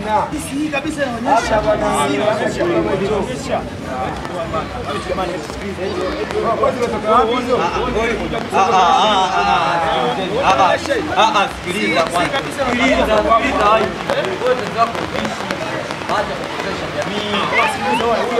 Hii kabisa inaonyesha Sikiliza kwanza, sikiliza, sikiliza. Wote zako Acha kupotosha jamii.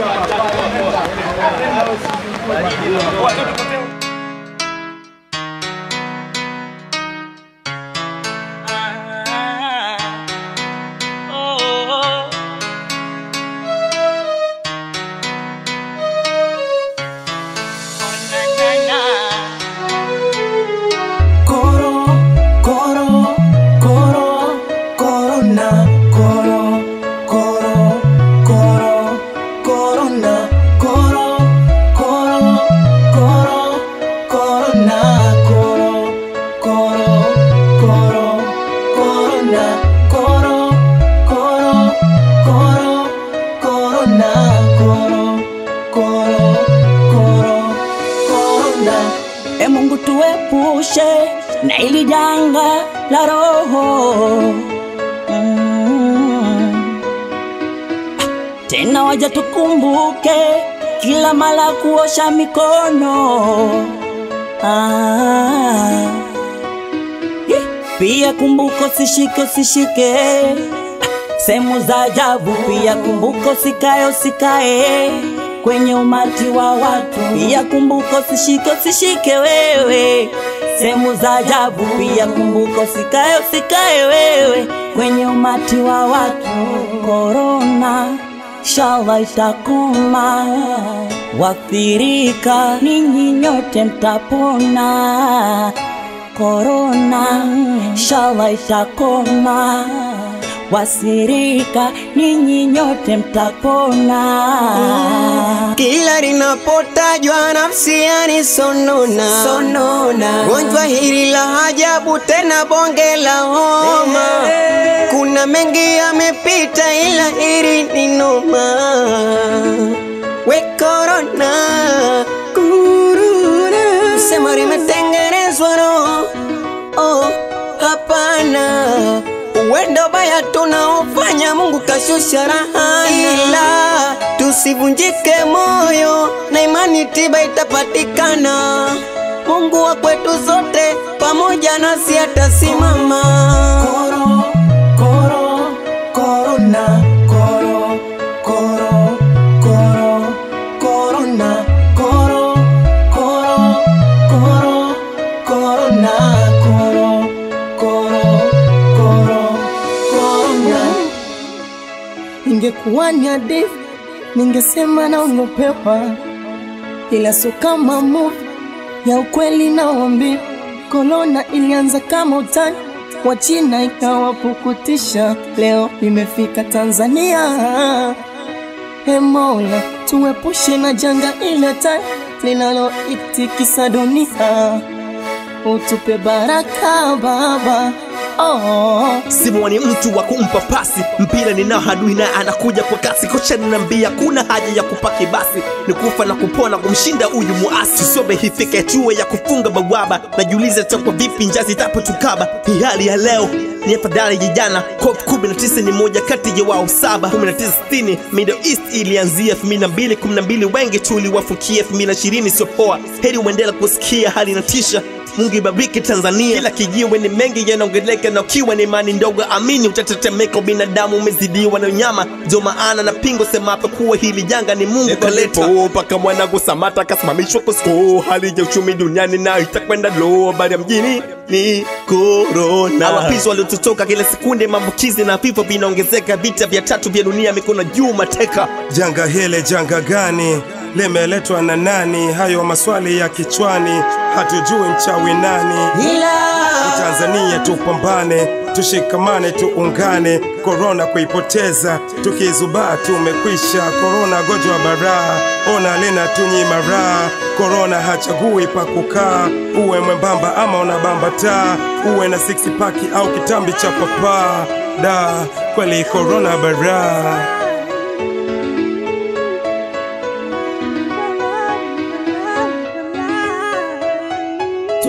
Coro, coro, coro, corona, coro, coro, coro, corona, coro, coro, coro, corona, coro, coro, coro, corona, coro, coro, coro, corona, coro, coro, coro, corona. E Mungu tuepushe na ili janga la roho mm. Tena waja tukumbuke kila mara kuosha mikono ah. Hi, Pia kumbuka usishike usishike sehemu za ajabu. Pia kumbuka usikae usikae kwenye umati wa watu. Pia kumbuka usishike usishike wewe sehemu za ajabu. Pia kumbuka usikae usikae wewe kwenye umati wa watu. Korona inshallah itakoma, wathirika ninyi nyote mtapona. Korona inshallah itakoma, wasirika ninyi nyote mtapona. Kila linapotajwa nafsi yani sonona, sonona. Gonjwa hili la ajabu tena bonge la homa, kuna mengi yamepita, ila hili ni noma. We korona, kuruna, sema limetengenezwa roho oh, hapana uwendo baya tunaofanya Mungu kashusha rahani, ila tusivunjike moyo na imani, tiba itapatikana. Mungu wa kwetu zote pamoja nasi atasimama. Koro, koro, korona, koro, koro, koro, korona, koro, koro, koro, korona, koro, koro, koro, korona. Ingekuwa ni hadithi ningesema naogopewa, ila sio kama movie ya ukweli naombi. Korona ilianza kama utani wa China ikawapukutisha, leo imefika Tanzania. He Mola, tuepushe na janga ile tani linaloitikisa dunia, utupe baraka Baba. Oh. Simoni ni mtu wa kumpa pasi mpira ninao hadui naye anakuja kwa kasi kocha ninambia kuna haja ya kupaki basi ni kufa na kupona kumshinda huyu muasi sobe hifika hatua ya kufunga bawaba najiuliza itakuwa vipi njazi itapotukaba hii hali ya leo ni afadhali ya jana COP 19 ni moja kati ya wao saba 1960 Middle East ilianzia 2002 12 wengi tuliwafukia 2020 sio poa heri uendela kusikia hali inatisha Mungu ibariki Tanzania. Kila kijiwe ni mengi yanaongeleka, na ukiwa ni imani ndogo, amini utatetemeka. Binadamu umezidiwa na unyama, ndio maana na pingo semapo kuwa hili janga ni Mungu kaleta. Mpaka mwanangu Samata akasimamishwa kwa sko, hali ya uchumi duniani nayo itakwenda low. Habari ya mjini ni corona. Awapizi waliototoka kila sekunde, maambukizi na vifo vinaongezeka. Vita vya tatu vya dunia, mikono juu, mateka Janga hili janga gani? Limeletwa na nani? Hayo maswali ya kichwani, hatujui mchawi nani. Tanzania tupambane, tushikamane, tuungane, korona kuipoteza, tukizubaa tumekwisha. Korona gonjwa baraa, ona lina tunyima raha. Korona hachagui pa kukaa, uwe mwembamba ama unabamba taa, uwe na six pack au kitambi cha papaa. Da, kweli korona baraa.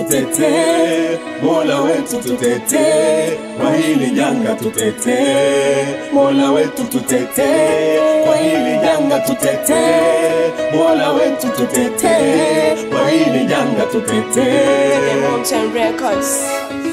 tutetee, Mola wetu tutetee, kwa hili janga tutetee, Mola wetu tutetee, kwa hili janga tutetee, Mola wetu tutetee, kwa hili janga tutetee. Mountain Records.